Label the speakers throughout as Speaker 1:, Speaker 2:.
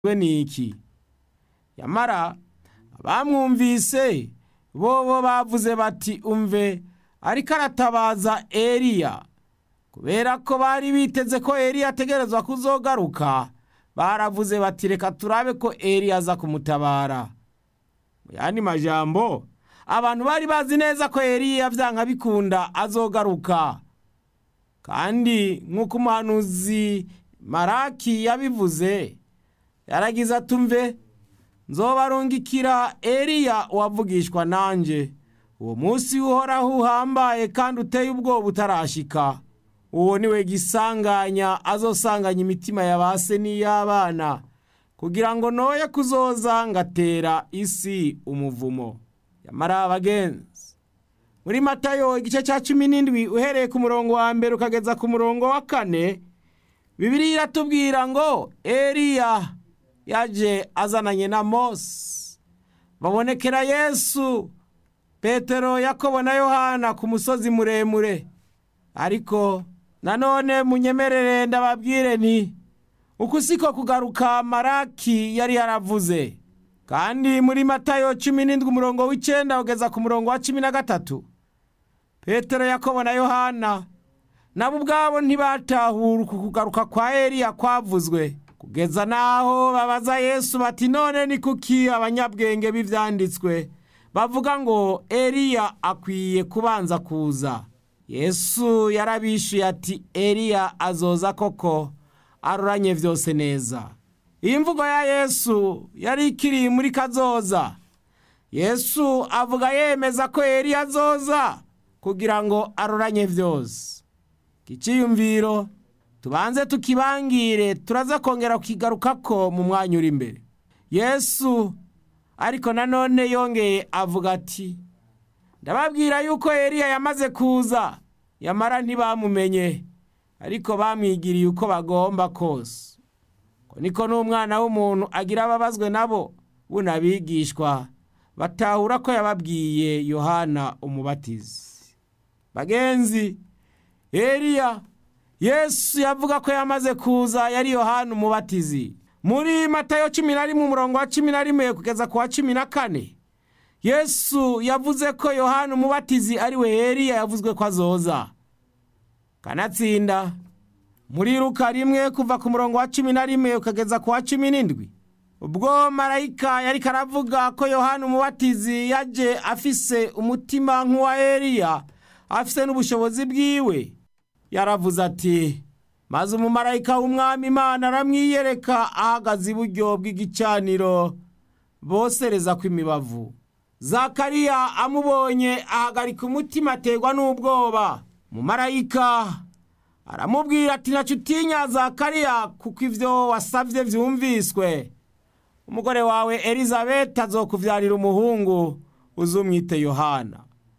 Speaker 1: we niki yamara abamwumvise bobo bavuze bati umve ariko aratabaza eliya kubera ko bari biteze ko eliya ategerezwa kuzogaruka baravuze bati reka turabe ko eliya aza kumutabara mu yandi majambo abantu bari bazi neza ko eliya vyanka bikunda azogaruka kandi nk'uko umuhanuzi maraki yabivuze yaragize atumve nzobarungikira eliya wavugishwa nanje uwo munsi uhoraho uhambaye kandi uteye ubwoba utarashika uwo niwe gisanganya azosanganya imitima ya base n'iy'abana kugira ngo noye kuzoza ngatera isi umuvumo yamara abagenzi muri matayo igice cya cumi n'indwi uhereye ku murongo wa mbere ukageza ku murongo wa kane bibiri iratubwira ngo eliya yaje azananye na mose babonekera yesu petero yakobo na yohana ku musozi muremure ariko nanone munyemerere ndababwire nti uku siko kugaruka maraki yari yaravuze kandi muri matayo cumi n'indwi umurongo w'icenda ugeza ku murongo wa cumi na gatatu petero yakobo na yohana nabo ubwabo ntibatahura uku kugaruka kwa eliya kwavuzwe kugeza n'aho babaza yesu bati none ni kuki abanyabwenge b'ivyanditswe bavuga ngo eliya akwiye kubanza kuza yesu yarabishuye ati eliya azoza koko aroranye vyose neza iyi mvugo ya yesu yari ikiri muri kazoza yesu avuga yemeza ko eliya azoza kugira ngo aroranye vyose kiciyumviro tubanze tukibangire turaza kongera kukigarukako mu mwanya uri imbere yesu ariko nanone yongeye avuga ati ndababwira yuko eliya yamaze kuza yamara ntibamumenye ariko bamwigiriye uko bagomba kose ko niko n'umwana w'umuntu agira ababazwe nabo bunabigishwa batahura ko yababwiye yohana umubatizi bagenzi eliya yesu yavuga ko yamaze kuza yari yohana umubatizi muri matayo cumi na rimwe umurongo wa cumi na rimwe kugeza ku wa cumi na kane yesu yavuze ko yohana umubatizi ari we eliya yavuzwe ko azoza kanatsinda muri ruka rimwe kuva ku murongo wa cumi na rimwe ukageza ku wa cumi n'indwi ubwo marayika yariko aravuga ko yohana umubatizi yaje afise umutima nk'uwa eliya afise n'ubushobozi bwiwe yaravuze ati maze umumarayika w'umwami imana aramwiyereka ahagaze iburyo bw'igicaniro bosereza kw'imibavu zakariya amubonye ahagarika umutima aterwa n'ubwoba umumarayika aramubwira ati ntacu utinya zakariya kuko ibyo wasabye byumviswe umugore wawe elizabeth azokuvyarira umuhungu uzumwite yohana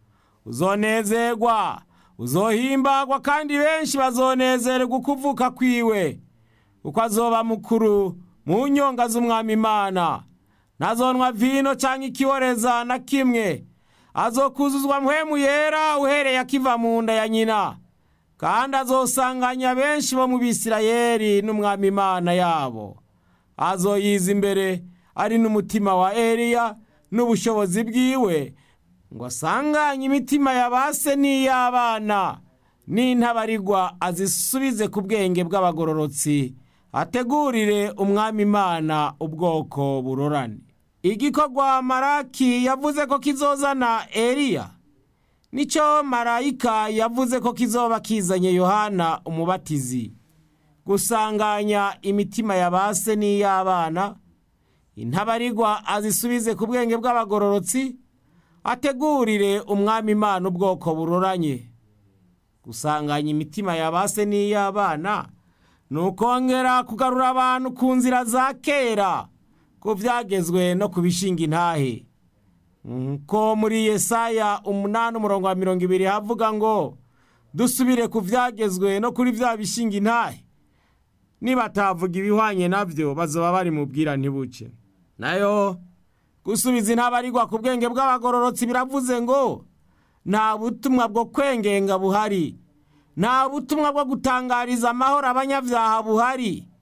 Speaker 1: uzonezerwa uzohimbagwa kandi benshi bazonezererwa ukuvuka kwiwe kuko azoba mukuru mu nyonga z'umwami imana ntazonwa vino cyangwa ikiboreza na kimwe azokuzuzwa mpwemu yera uhereye akiva mu nda ya nyina kandi azosanganya benshi bo mu bisirayeli n'umwami imana yabo azoyiza imbere ari n'umutima wa eliya n'ubushobozi bwiwe ngo asanganye imitima ya base n'iy'abana n'intabarigwa azisubize ku bwenge bw'abagororotsi ategurire umwami imana ubwoko burorane igikorwa maraki yavuze ko kizozana eliya nicyo marayika yavuze ko kizoba kizanye yohana umubatizi gusanganya imitima ya base n'iy'abana intabarigwa azisubize ku bwenge bw'abagororotsi ategurire umwami imana ubwoko buroranye gusanganya imitima ya base n'iy'abana ni ukongera kugarura abantu ku nzira za kera ko byagezwe no ku bishinga intahe nko muri yesaya umunani umurongo wa mirongo ibiri havuga ngo dusubire ku byagezwe no kuri bya bishinga intahe nibatavuga ibihwanye nabyo bazoba bari mu bwira ntibuce nayo gusubiza intabarigwa ku bwenge bw'abagororotsi biravuze ngo nta butumwa bwo kwengenga buhari nta butumwa bwo gutangariza amahoro abanyabyaha buhari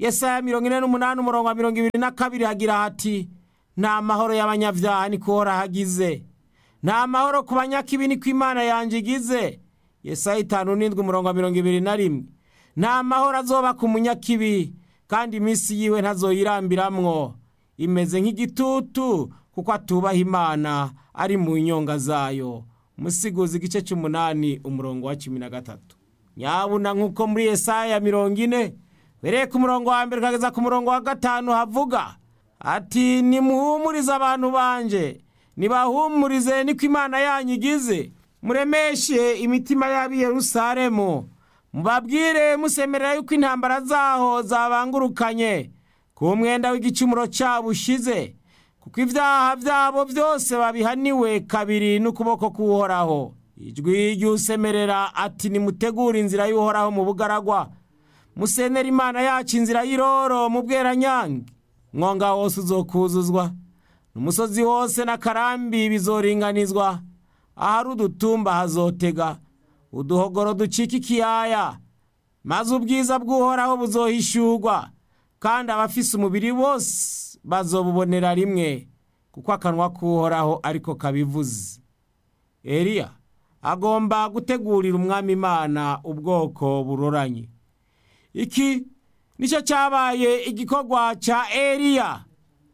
Speaker 1: yesaya mirongo ine n'umunani umurongo wa mirongo ibiri na kabiri hagira hati nta mahoro y'abanyabyaha niko hagize nta mahoro ku banyakibi niko imana yanjye igize yesaya itanu n'indwi umurongo wa mirongo ibiri na rimwe nta mahoro azoba ku munyakibi kandi iminsi yiwe ntazoyirambiramwo imeze nk'igitutu kuko atubaha imana ari mu nyonga zayo musiguzi igice cy'umunani umurongo wa cumi na gatatu nyabuna nk'uko muri yesaya mirongo ine bereye ku murongo wa mbere ukageza ku murongo wa gatanu havuga ati nimuhumurize abantu banje nibahumurize niko imana yanyu igize muremeshe imitima y'ab'i Yerusalemu mubabwire musemerera yuko intambara zaho zabangurukanye ku mwenda w'igicumuro cyabo ushize kuko ibyaha byabo byose babihaniwe kabiri n'ukuboko k'uhoraho ijwi ry'usemerera ati nimutegure inzira y'uhoraho mu bugaragwa musenera imana yacu inzira y'iroro mu bweranyange mwonga wose uzokuzuzwa n'umusozi wose n'akarambi bizoringanizwa ahari udutumba hazotega uduhogoro ducika ikiyaya maze ubwiza bw'uhoraho buzohishurwa kandi abafise umubiri bose bazobubonera rimwe kuko akanwa k'uhoraho ariko kabivuze eliya agomba gutegurira umwami imana ubwoko buroranye iki nicyo cyabaye igikorwa cya eliya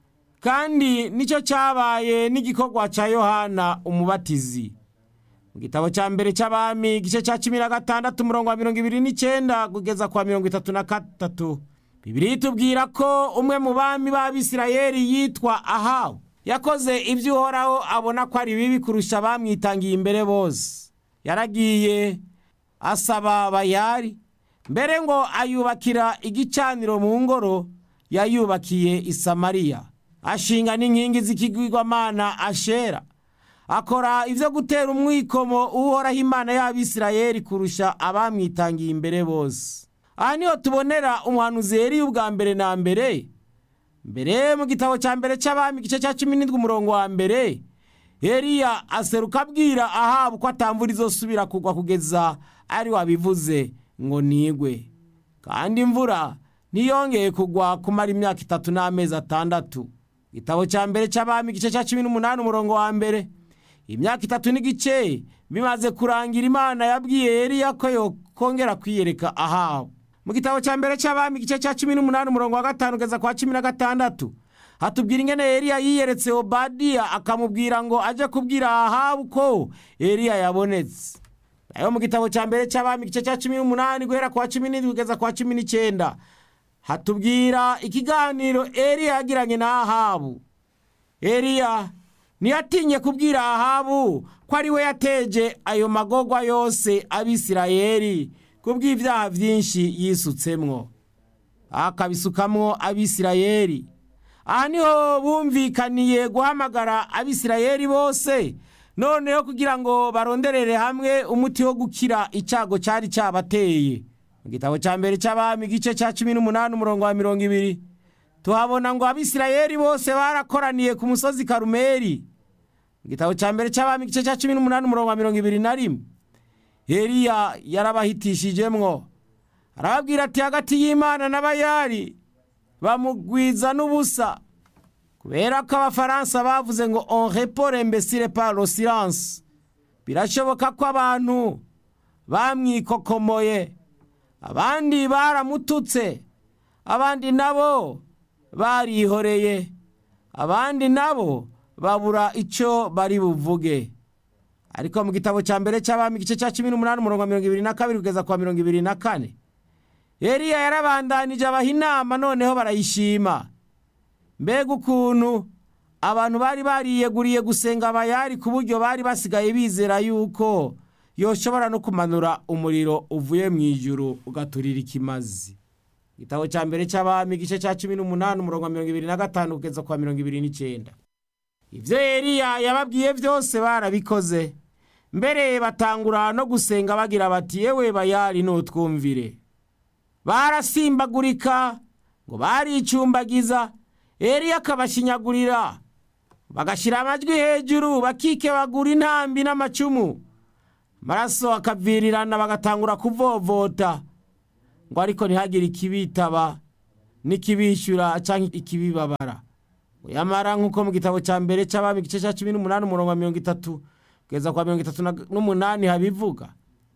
Speaker 1: kandi nicyo cyabaye n'igikorwa cya yohana umubatizi mu gitabo cya mbere cy'abami igice cya cumi na gatandatu umurongo wa mirongo ibiri n'icyenda kugeza kwa mirongo itatu na gatatu bibiri itubwira ko umwe mu bami b'abisirayeli yitwa ahabu yakoze ibyo uhoraho abona ko ari bibi kurusha abamwitangiye imbere bose yaragiye asaba bayari mbere ngo ayubakira igicaniro mu ngoro yayubakiye i samariya ashinga n'inkingi z'ikigwigwamana ashera akora ibyo gutera umwikomo uhoraho imana y'abisirayeli kurusha abamwitangiye imbere bose aha niho tubonera umuhanuzi yeri ubwa mbere na mbere mbere mu gitabo cya mbere cy'abami igice cya cumi n'indwi umurongo wa mbere Eliya aseruka abwira ahabu ko atamvura izosubira kugwa kugeza ari wabivuze ngo nigwe kandi imvura ntiyongeye kugwa kumara imyaka itatu n'amezi atandatu igitabo cya mbere cy'abami igice cya cumi n'umunani umurongo wa mbere imyaka itatu n'igice bimaze kurangira imana yabwiye Eliya ko yokongera kwiyereka ahabu mu gitabo cya mbere cy'abami igice cya cumi n'umunani umurongo wa gatanu kugeza kwa cumi na gatandatu hatubwira ingene Eliya yiyeretse obadiya akamubwira ngo ajye kubwira ahabu ko Eliya yabonetse nayo mu gitabo cya mbere cy'abami igice cya cumi n'umunani guhera kwa cumi n'indwi kugeza kwa cumi n'icyenda hatubwira ikiganiro Eliya yagiranye na ahabu Eliya ntiyatinye kubwira ahabu ko ari we yateje ayo magogwa yose abisirayeli kubw'ibyaha byinshi yisutsemwo akabisukamwo abisirayeli aha niho bumvikaniye guhamagara abisirayeli bose noneho kugira ngo baronderere hamwe umuti wo gukira icyago cyari cyabateye mu gitabo cya mbere cy'abami igice cya cumi n'umunani umurongo wa mirongo ibiri tuhabona ngo abisirayeli bose barakoraniye ku musozi karumeri mu gitabo cya mbere cy'abami igice cya cumi n'umunani umurongo wa mirongo ibiri na rimwe Eliya yarabahitishijemwo arababwira ati hagati y'imana n'abayari bamugwiza n'ubusa kubera ko abafaransa bavuze ngo on repore imbesire par le silence birashoboka ko abantu bamwikokomoye abandi baramututse abandi nabo barihoreye abandi nabo babura icyo bari buvuge ariko mu gitabo cya mbere cy'abami igice cya cumi n'umunani umurongo wa mirongo ibiri na kabiri kugeza kwa mirongo ibiri na kane Eliya yarabandanije abaha inama noneho barayishima mbega ukuntu abantu bari bariyeguriye gusenga abayari ku buryo bari basigaye bizera yuko yoshobora no kumanura umuriro uvuye mu ijuru ugaturira ikimazi igitabo cya mbere cy'abami igice cya cumi n'umunani umurongo wa mirongo ibiri na gatanu kugeza kwa mirongo ibiri n'icyenda ibyo Eliya yababwiye byose barabikoze mbere batangura no gusenga bagira bati yewe bayari nutwumvire barasimbagurika ngo baricumbagiza Eliya akabashinyagurira bagashyira amajwi hejuru bakikebagura intambi n'amacumu amaraso akavirirana bagatangura kuvovota ngo ariko ntihagire ikibitaba n'ikibishyura cyangwa ikibibabara yamara nk'uko mu gitabo cya mbere cy'abami igice cya cumi n'umunani umurongo wa mirongo itatu kugeza kwa mirongo itatu n'umunani habivuga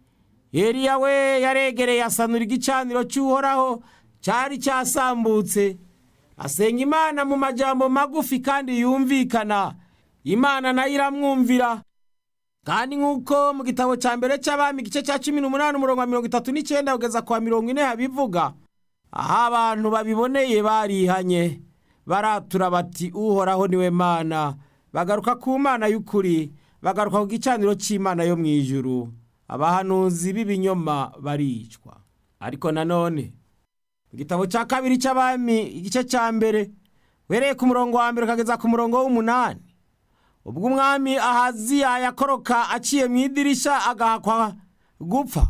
Speaker 1: Eliya we yaregereye asanura igicaniro cy'uhoraho cyari cyasambutse asenga imana mu majambo magufi kandi yumvikana imana nayo iramwumvira kandi nk'uko mu gitabo cya mbere cy'abami igice cya cumi n'umunani umurongo wa mirongo itatu n'icyenda kugeza kwa mirongo ine habivuga aho abantu babiboneye barihanye baratura bati uhoraho niwe mana bagaruka ku mana y'ukuri bagaruka ku gicaniro cy'imana yo mu ijuru abahanuzi b'ibinyoma baricwa ariko nanone mu gitabo cya kabiri cy'abami igice cya mbere wereye ku murongo wa mbere ukageza ku murongo w'umunani ubwo umwami ahaziya yakoroka aciye mu idirisha agahakwa gupfa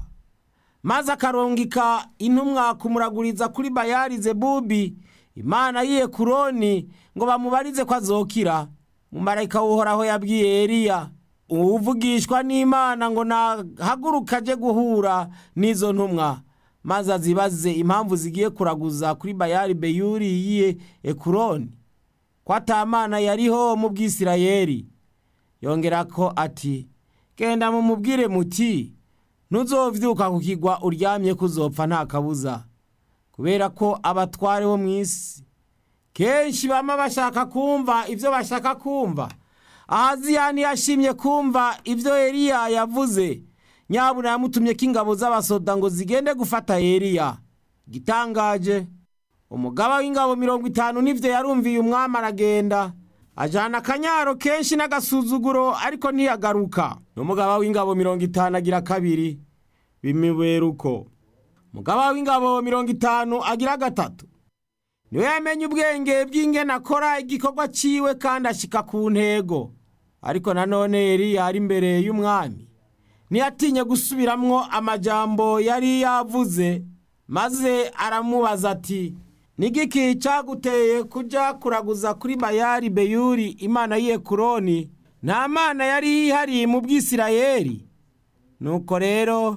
Speaker 1: maze akarungika intumwa kumuraguriza kuri bayari zebubi imana yiye kuroni ngo bamubarize ko azokira mumarayika w'uhoraho yabwiye Eliya uvugishwa n'imana ngo nahaguruka aje guhura n'izo ntumwa maze azibaze impamvu zigiye kuraguza kuri bayari beyuri yiye ekuroni ko atamana yariho mu bwisirayeri yongera ko ati genda mumubwire muti ntuzovyuka ku kigwa uryamye kuzopfa nta kabuza kubera ko abatware bo mu isi kenshi bama bashaka kumva ibyo bashaka kumva ahaziyani yashimye kumva ibyo Eliya yavuze nyabuna yamutumye ko ingabo z'abasoda ngo zigende gufata Eliya gitangaje umugaba w'ingabo mirongo itanu n'ibyo yarumviye umwami aragenda ajyana akanyaro kenshi n'agasuzuguro ariko ntiyagaruka n'umugaba w'ingabo mirongo itanu agira kabiri bimubera uko umugaba w'ingabo mirongo itanu agira gatatu niwe yamenye ubwenge bw'ingene akora igikorwa cyiwe kandi ashyika ku ntego ariko nanone Eliya ari imbere y'umwami ntiyatinye gusubiramwo amajambo yari yavuze maze aramubaza ati nigiki cyaguteye kujya kuraguza kuri bayari beyuri imana y'iye kuroni nta mana yari yihariye mu bwisirayeri nuko rero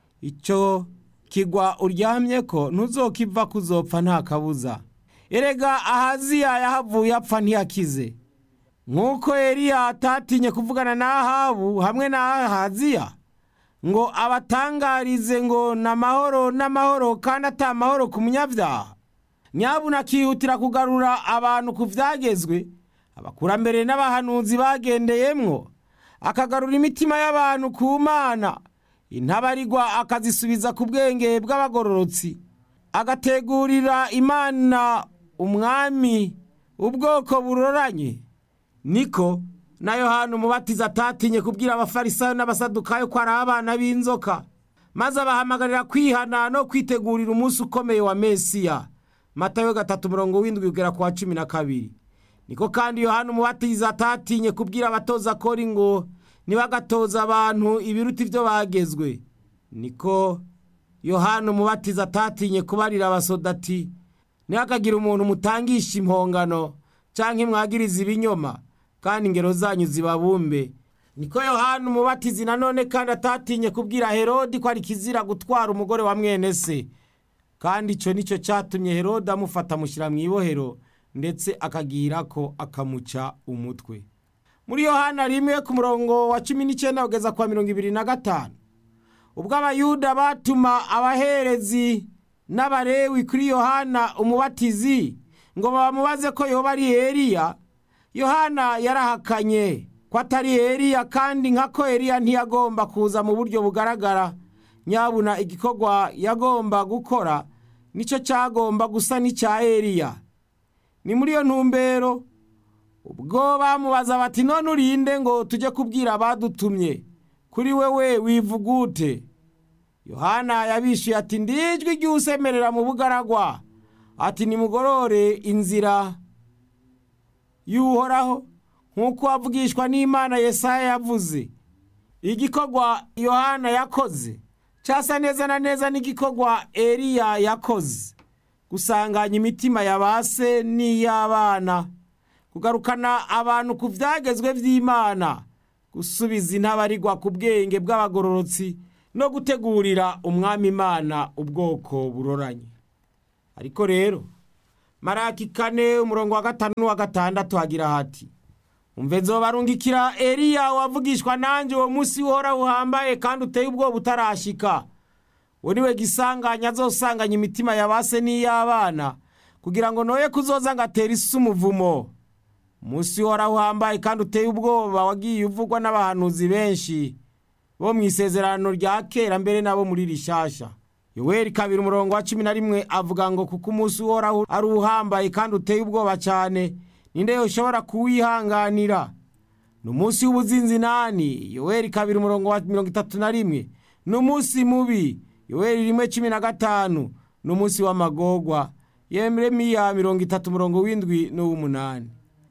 Speaker 1: icyo kigwa uryamye ko ntuzokiva kuzopfa nta kabuza erega ahaziya yahavuye apfa ntiyakize nk'uko Eliya atatinye kuvugana na ahabu hamwe na ahaziya ngo abatangarize ngo ni amahoro n'amahoro kandi ata amahoro ku munyabyaha nyabuna akihutira kugarura abantu ku byagezwe abakurambere n'abahanuzi bagendeyemwo akagarura imitima y'abantu ku mana intabarigwa akazisubiza ku bwenge bw'abagororotsi agategurira imana umwami ubwoko buroranye niko na yohana umubatiza atatinye kubwira abafarisayo n'abasadukayo ko ari abana b'inzoka maze abahamagarira kwihana no kwitegurira umunsi ukomeye wa mesiya matayo gatatu murongo w'indwi ugera ku wa cumi na kabiri niko kandi yohana umubatiza atatinye kubwira abatoza kori ngo ntibagatoza abantu ibiruta ibyo bagezwe niko yohana umubatiza atatinye kubarira abasoda ati ntihakagire umuntu mutangisha impongano cyangwa imwagiriza ibinyoma kandi ingero zanyu zibabumbe niko yohana umubatizi nanone kandi atatinye kubwira herodi ko ari kizira gutwara umugore wa mwene se kandi icyo nicyo cyatumye herode amufata amushyira mu ibohero ndetse akagira ko akamuca umutwe muri yohana rimwe ku murongo wa cumi n'icyenda kugeza kwa mirongo ibiri na gatanu ubwo abayuda batuma abaherezi n'abarewi kuri yohana umubatizi ngo bamubaze ko yoba ari Eliya yohana yarahakanye ko atari Eliya kandi nka ko Eliya ntiyagomba kuza mu buryo bugaragara nyabuna igikorwa yagomba gukora nicyo cyagomba gusa n'icya Eliya ni muri iyo ntumbero ubwo bamubaza bati none urinde ngo tujye kubwira abadutumye kuri wewe wivugute yohana yabishyuye ati ndijwi ry'usemerera mu bugaragwa ati nimugorore inzira y'uhoraho nk'uko wavugishwa n'imana yesaya yavuze igikorwa yohana yakoze cyasa neza na neza n'igikorwa Eliya yakoze gusanganya imitima ya ba se n'iy'abana kugarukana abantu ku byagezwe by'imana gusubiza intabarigwa ku bwenge bw'abagororotsi no gutegurira umwami imana ubwoko buroranye ariko rero maraki kane umurongo wa gatanu n'uwa gatandatu hagira hati umve nzobarungikira eliya wavugishwa nanjye uwo munsi uhora uhambaye kandi uteye ubwoba utarashika uwo niwe gisanganya azosanganya imitima ya base n'iy'abana kugira ngo noye kuzoza ngo atere isi umuvumo umunsi uhora uhambaye kandi uteye ubwoba wagiye uvugwa n'abahanuzi benshi bo mu isezerano rya kera mbere nabo muri rishasha yoweri kabiri umurongo wa cumi na rimwe avuga ngo kuko umunsi uhoraho ari uhambaye kandi uteye ubwoba cyane ninde yoshobora kuwihanganira ni umunsi w'ubuzinzinani yoweri kabiri umurongo wa mirongo itatu na rimwe ni umunsi mubi yoweri rimwe cumi na gatanu ni umunsi w'amagogwa yeremiya mirongo itatu umurongo w'indwi n'uw'umunani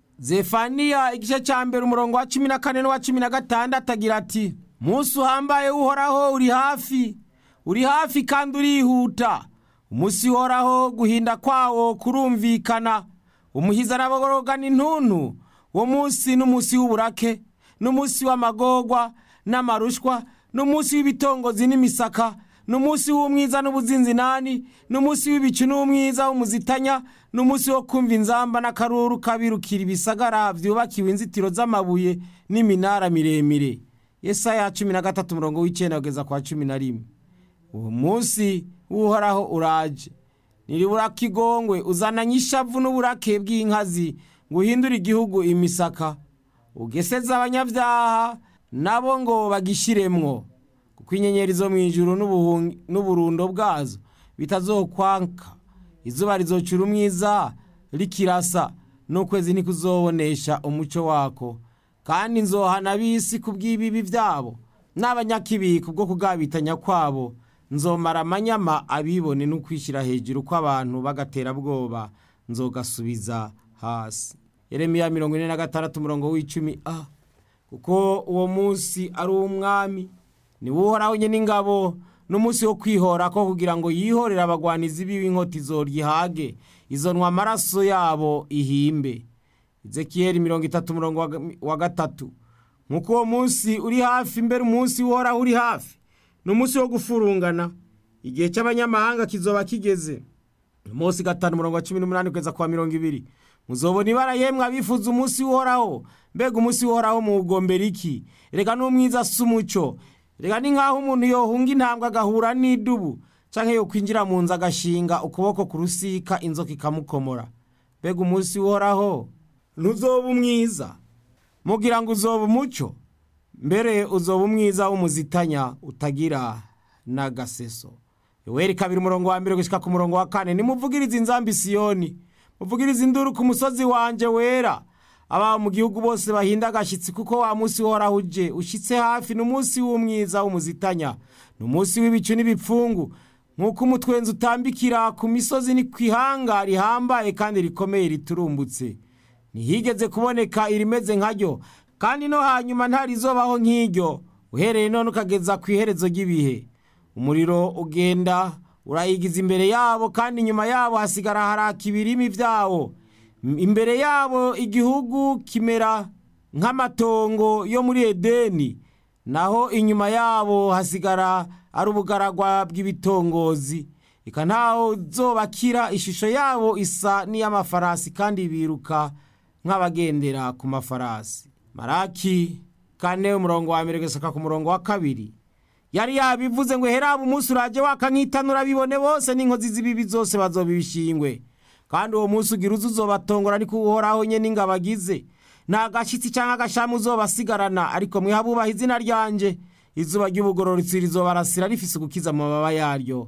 Speaker 1: zefaniya igice cya mbere umurongo wa cumi na kane n'uwa cumi na gatandatu agira ati munsi uhambaye uhoraho uri hafi uri hafi kandi urihuta umunsi uhoraho guhinda kwawo kurumvikana umuhiza arabogorogana intuntu uwo munsi n'umunsi w'uburake n'umunsi w'amagogwa n'amarushwa n'umunsi w'ibitongozi n'imisaka n'umunsi w'umwiza n'ubuzinzinani n'umunsi w'ibicu n'umwiza w'umuzitanya n'umunsi wo kumva inzamba n'akaruru kabirukira ibisagara byubakiwe inzitiro z'amabuye n'iminara miremire yesaya cumi na gatatu umurongo w'icyenda kugeza kwa cumi na rimwe uwo munsi w'uhoraho uraje niribura kigongwe uzananye ishavu n'uburake bw'inkazi ngo uhindure igihugu imisaka ugeseze abanyabyaha nabo ngo bagishiremwo kuko inyenyeri zo mu ijuru n'uburundo bwazo bitazokwanka izuba rizocura umwiza rikirasa n'ukwezi ntikuzobonesha umucyo wako kandi nzohana ab'isi ku bw'ibibi byabo n'abanyakibi kubwo kugabitanya kwabo nzomara amanyama abibone no kwishyira hejuru kw'abantu bagaterabwoba nzogasubiza hasi yeremiya mirongo ine na gatandatu umurongo w'icumi a kuko uwo munsi ari uw'umwami niwe uhoraho nyine ingabo n'umunsi wo kwihora ko kugira ngo yihorere abagwanizi b'inkota izorihage izonwa amaraso yabo ihimbe ezekiyeli mirongo itatu umurongo wa gatatu nk'uko uwo munsi uri hafi mbere umunsi uhoraho uri hafi ni umunsi wo gufurungana igihe cy'abanyamahanga kizoba kigeze umunsi gatanu umurongo wa cumi n'umunani kugeza kwa mirongo ibiri muzobona ibara yemwe abifuza umunsi uhoraho mbega umunsi uhoraho muwugombera iki reka n'umwiza asa umucyo reka ni nk'aho umuntu yohunga intambwe agahura n'idubu cyangwa yo kwinjira mu nzu agashinga ukuboko ku rusika inzoka ikamukomora mbega umunsi uhoraho ntuzoba umwiza mugira ngo uzoba umucyo mbere uzoba umwiza w'umuzitanya utagira n'agaseso yoweri kabiri umurongo wa mbere gushyika ku murongo wa kane nimuvugirize inzambi siyoni muvugirize induru ku musozi wanjye wera aba mu gihugu bose bahinda agashyitsi kuko wa munsi uhoraho uje ushyitse hafi ni umunsi w'umwiza w'umuzitanya ni umunsi w'ibicu n'ibipfungu nk'uko umutwenzi utambikira ku misozi ni ku ihanga rihambaye kandi rikomeye riturumbutse ntihigeze kuboneka irimeze nkaryo kandi no hanyuma ntarizobaho nk'iryo uhereye none ukageza ku iherezo ry'ibihe umuriro ugenda urayigiza imbere yabo kandi inyuma yabo hasigara haraka ibirimi byawo imbere yabo igihugu kimera nk'amatongo yo muri edeni naho inyuma yabo hasigara ari ubugaragwa bw'ibitongozi reka ntaho zobakira ishusho yabo isa n'iy'amafarasi kandi biruka nk'abagendera ku mafarasi maraki kane umurongo wa mbere gusaka ku murongo wa kabiri yari yabivuze ngo herabe umunsi urajye waka nk'itanura bibone bose n'inkozi z'ibibi zose bazobibishingwe kandi uwo munsi ugira uzi uzobatongora ariko uhoraho nye n'ingabo agize nta gashyitsi cyangwa agashamu uzobasigarana ariko mwihabubaha izina ryanjye izuba ry'ubugororotsi rizobarasira rifise gukiza amababa yaryo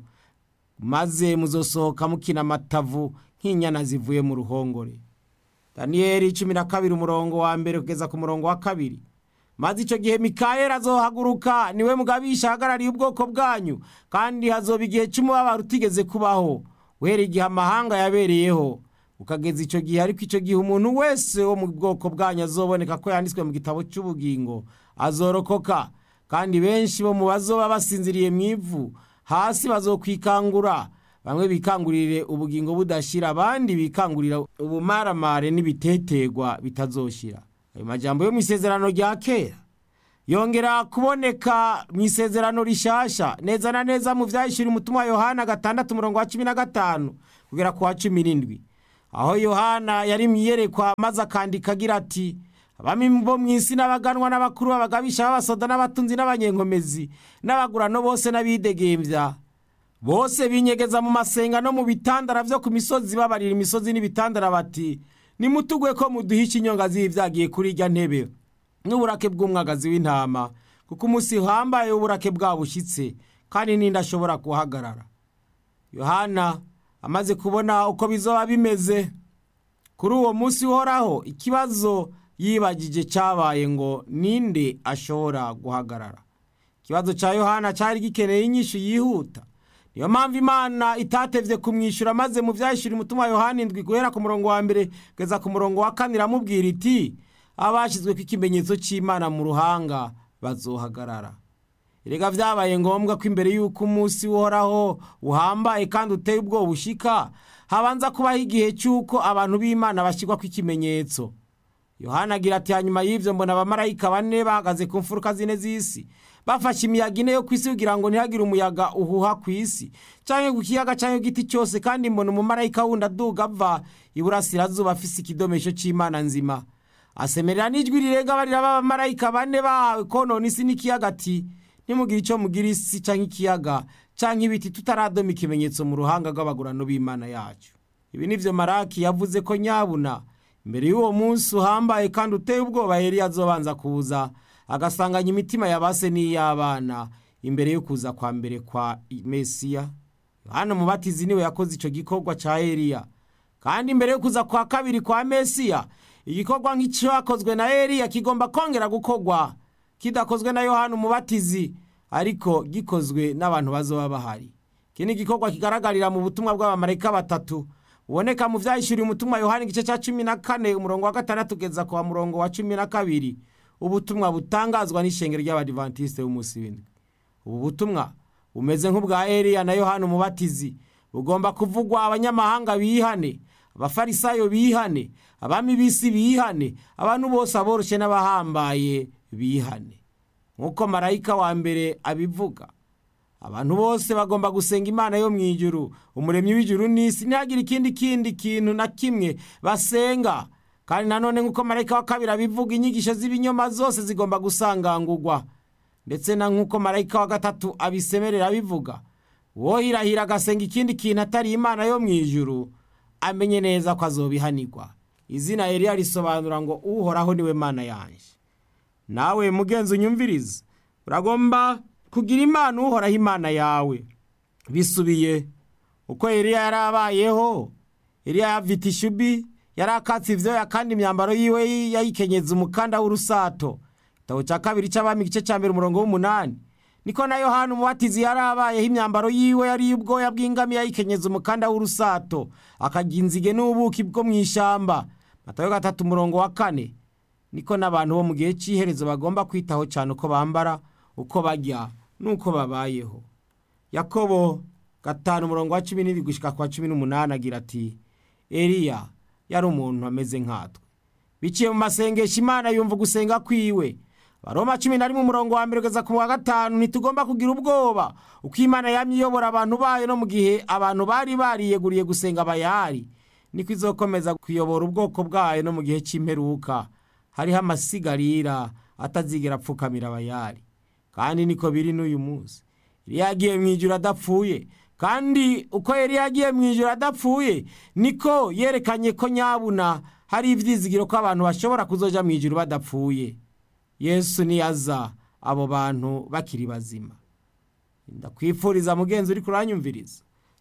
Speaker 1: maze muzosohoka mukina amatavu nk'inyana zivuye mu ruhongore daniyeli cumi na kabiri umurongo wa mbere kugeza ku murongo wa kabiri maze icyo gihe mikayeli azohaguruka niwe mugabisha ahagarariye ubwoko bwanyu kandi hazoba igihe cy'umubabaro utigeze kubaho uhereye igihe amahanga yabereyeho ukageza icyo gihe ariko icyo gihe umuntu wese wo mu bwoko bwanyu azoboneka ko yanditswe mu gitabo cy'ubugingo azorokoka kandi benshi bo mu bazoba basinziriye mu ivu hasi bazokwikangura bamwe bikangurire ubugingo budashira abandi bikangurira ubumaramare n'ibitetegwa bitazoshira ayo majambo yo mu isezerano rya kera yongera kuboneka mu isezerano rishasha neza na neza mu vyahishura umutumwa wa yohana gatandatu umurongo wa cumi na gatanu kugera ku wa cumi n'indwi aho yohana yari mu iyerekwa maze akandika agira ati abami bo mu isi n'abaganwa n'abakuru b'abagabisha b'abasoda n'abatunzi n'abanyenkomezi n'abagurano bose n'abidegembya bose binyegeza mu masenga no mu bitandara byo ku misozi babarira imisozi n'ibitandara bati nimutugwe ko muduhisha inyonga z'ibyagiye kuri irya ntebe n'uburake bw'umwagazi w'intama kuko umunsi uhambaye w'uburake bwabushyitse kandi n'indi ashobora guhagarara yohana amaze kubona uko bizoba bimeze kuri uwo munsi uhoraho ikibazo yibagije cyabaye ngo ninde ashobora guhagarara ikibazo cya yohana cyari gikeneye inyishu yihuta niyo mpamvu imana itatevye kumwishyura maze mu vyahishura umutima yohana indwi guhera ku murongo wa mbere kugeza ku murongo wa kane iramubwira iti abashyizweko ikimenyetso cy'imana mu ruhanga bazohagarara erega vyabaye ngombwa ko imbere y'uko umunsi uhoraho uhambaye kandi uteye ubwoba ushika habanza kubaho igihe cy'uko abantu b'imana bashyirwako ikimenyetso yohana agira ati hanyuma y'ivyo mbona abamarayika bane bahagaze ku mfuruka zine z'isi bafashe imiyaga ine yo ku isi kugira ngo ntihagire umuyaga uhuha ku isi canke ku kiyaga canke ku giti cyose kandi mbona umumarayika wundi aduga ava iburasirazuba afise ikidomesho c'imana nzima asemerera n'ijwi rirenga barira b'abamarayika bane bahawe konona isi n'ikiyaga ati nimugire ico mugira isi canke ikiyaga canke ibiti tutaradoma ikimenyetso mu ruhanga rw'abagurano b'imana yacu ibi nivyo maraki yavuze ko nyabuna imbere y'uwo munsi uhambaye kandi uteye ubwoba yari azobanza kuza agasanganya imitima yabase n'iy'abana imbere yo kuza kwa mbere kwa mesiya yohana umubatizi niwe yakoze ico gikorwa ca eliya kandi imbere yo kuza kwa kabiri kwa mesiya igikorwa nk'icyakozwe na eliya kigomba kongera gukorwa kidakozwe na yohana umubatizi ariko gikozwe n'abantu bazoba bahari iki ni igikorwa kigaragarira mu butumwa bw'abamarayika batatu buboneka mu vyahishuriye umutumwa yohana igice ca cumi na kane umurongo wa gatandatu kugeza kwa murongo wa cumi na kabiri ubutumwa butangazwa n'ishengero ry'abadivantisite b'umunsi w'indwi ubu butumwa bumeze nk'ubwa eliya na yohana umubatizi bugomba kuvugwa abanyamahanga bihane abafarisayo bihane abami b'isi bihane abantu bose aboroshe n'abahambaye bihane nk'uko marayika wa mbere abivuga abantu bose bagomba gusenga imana yo mu ijuru umuremyi w'ijuru n'isi ntihagire ikindi kindi kintu na kimwe basenga kandi nanone nk'uko marayika wa kabiri abivuga inyigisho z'ibinyoma zose zigomba gusangangurwa ndetse na nk'uko marayika wa gatatu abisemerera abivuga wohirahira agasenga ikindi kintu atari imana yo mu ijuru amenye neza ko azobihanirwa izina eliya risobanura ngo uhoraho niwe mana yanjye nawe mugenzi unyumviriza uragomba kugira imana uhoraho imana yawe bisubiye uko eliya yari abayeho eliya yavita ishubi yari akatse ivyoya kandi imyambaro yiwe yayikenyeza umukanda w'urusato igitabo cya kabiri cy'abami igice cya mbere umurongo w'umunani niko na yohana umubatizi yari abayeho imyambaro yiwe yari ubwoya bw'ingamiya yayikenyeza umukanda w'urusato akarya inzige n'ubuki bwo mu ishyamba matayo gatatu umurongo wa kane niko n'abantu bo mu gihe cy'iherezo bagomba kwitaho cyane uko bambara uko barya n'uko babayeho yakobo gatanu umurongo wa cumi n'ibiri gushyika kwa cumi n'umunani agira ati eliya yari umuntu ameze nkatwe biciye mu masengesho imana yumva gusenga kwiwe baroma cumi na rimwe umurongo wa mbere kugeza ku wa gatanu ntitugomba kugira ubwoba uko imana yamye iyobora abantu bayo no mu gihe abantu bari bariyeguriye gusenga bayari niko izokomeza kuyobora ubwoko bwayo no mu gihe cy'imperuka hariho amasigarira atazigera apfukamira abayari kandi niko biri n'uyu munsi iriya yagiye mu ijoro adapfuye kandi uko yari yagiye mu ijoro adapfuye niko yerekanye ko nyabuna hari ibyizigiro ko abantu bashobora kuzoja mu ijoro badapfuye yesu niyaza abo bantu bakiri bazima ndakwifuriza mugenzi uri kuranyumviriza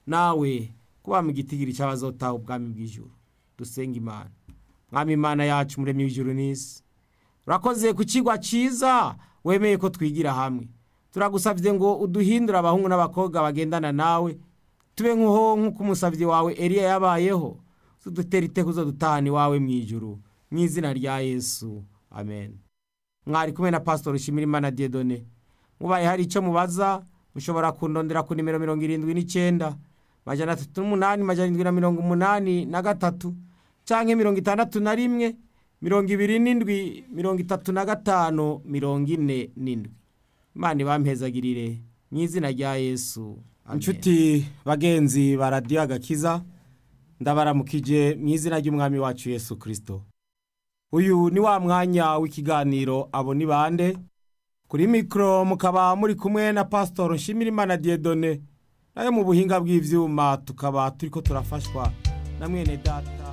Speaker 1: nawe kuba mu gitigiri cy'abazotaha ubwami bw'ijuru dusenga imana mwami imana yacu muremyi w'ijuru n'isi urakoze ku kigwa cyiza wemeye ko twigira hamwe turagusabye ngo uduhindure abahungu n'abakobwa bagendana nawe tube nk'uho nk'uko umusabyi wawe eliya yabayeho tudutera iteko zo dutahana iwawe mu ijuru mu izina rya yesu amen mwari kumwe na pasitori Imana Diedone mubaye hari icyo mubaza mushobora kundondera ku nimero mirongo irindwi n'icyenda majana atatu n'umunani majana irindwi na mirongo umunani na gatatu cyangwa mirongo itandatu na rimwe mirongo ibiri n'indwi mirongo itatu na gatanu mirongo ine n'indwi imana ibampezagirire mu izina rya yesu inshuti bagenzi ba radiyo agakiza ndabaramukije mu izina ry'umwami wacu yesu kirisito uyu ni wa mwanya w'ikiganiro abo ni bande kuri mikoro mukaba muri kumwe na pasitoro nshimirimana diyedone nayo mu buhinga bw'ibyuma tukaba turi ko turafashwa na mwene data